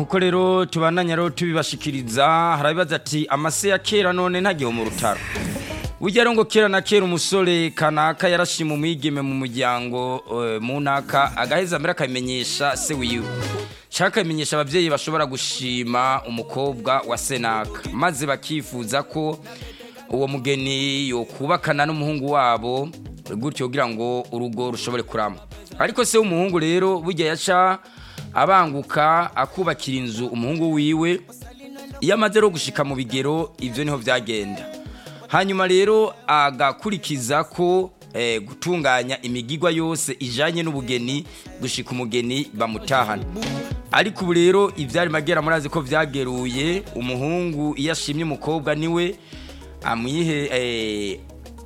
nkuko rero tubandanya rero tubibashikiriza harabibaza ati amase ya kera none ntagiho mu rutaro burya rero ngo kera na kera umusore kanaka yarashima umwigeme mu muryango eh, mu ntaka agaheza mbere akamenyesha se wiwe cyangwa akamenyesha ababyeyi bashobora gushima umukobwa wa senaka maze bakifuza ko uwo mugeni yokubakana n'umuhungu wabo gutyo kugira ngo urugo rushobore kurama ariko se w'umuhungu rero burya yaca abanguka akubakira inzu umuhungu wiwe iyo amaze rero gushika mu bigero ibyo niho byagenda hanyuma rero agakurikiza ko eh, gutunganya imigigwa yose ijanye n'ubugeni gushika umugeni bamutahana ariko ubu rero ivyari magera murazi ko vyageruye umuhungu iyo ashimye umukobwa niwe amwihe eh,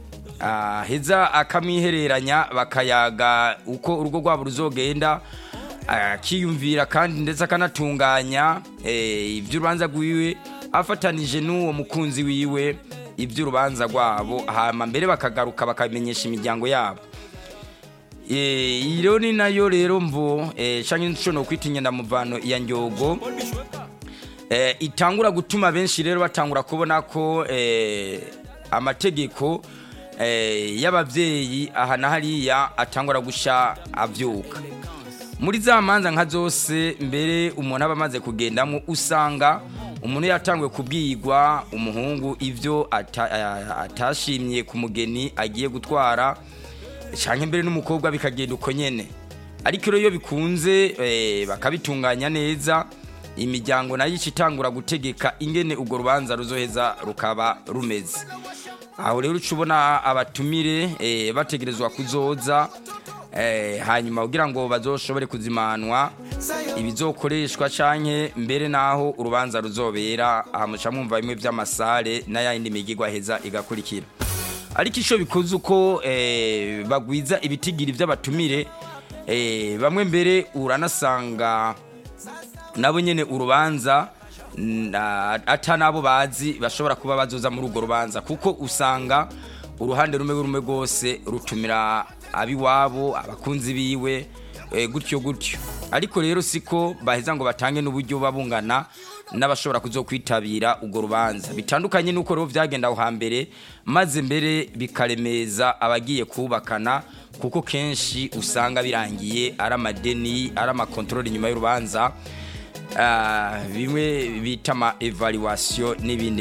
aheza akamwihereranya bakayaga uko urugo rwabo ruzogenda akiyumvira kandi ndetse akanatunganya eh, iby'urubanza rwiwe afatanije n'uwo mukunzi wiwe iby'urubanza rwabo hama mbere bakagaruka bakamenyesha imiryango yabo Eh, iyi rero ni nayo rero mvo eh, canke nshobora kwita inyandamuvano ya nyogo eh, itangura gutuma benshi rero batangura kubona ko eh, amategeko eh, y'abavyeyi aha na hariya atangura gusha avyuka muri za manza nka zose mbere umuntu aba amaze kugendamo usanga umuntu yatanguye kubwirwa umuhungu ibyo ata- a- atashimye ku mugeni agiye gutwara cyangwa mbere n'umukobwa bikagenda uko nyene ariko rero iyo bikunze eh, bakabitunganya neza imiryango nayo ica itangura gutegeka ingene urwo rubanza ruzoheza rukaba rumeze aho rero uca ubona abatumire eh, bategerezwa kuzoza eh, hanyuma kugira ngo bazoshobore kuzimanwa ibizokoreshwa canke mbere naho urubanza ruzobera aha muca mwumva bimwe vy'amasare n'ayandi migigwa heza igakurikira ariko ico bikoze uko eh, bagwiza ibitigiri vy'abatumire eh, bamwe mbere uranasanga nabo nyene urubanza na- ata nabo bazi bashobora kuba bazoza muri urwo rubanza kuko usanga uruhande rumwe rumwe rwose rutumira abiwabo abakunzi biwe eh, gutyo gutyo ariko rero siko baheza ngo batange n'uburyo babungana n'abashobora kuzokwitabira urwo rubanza bitandukanye n'uko rero vyagenda aho hambere maze mbere bikaremeza abagiye kubakana kuko kenshi usanga birangiye ari amadeni ari amakontorori nyuma y'urubanza Ah, bimwe bita ama evaluation n'ibindi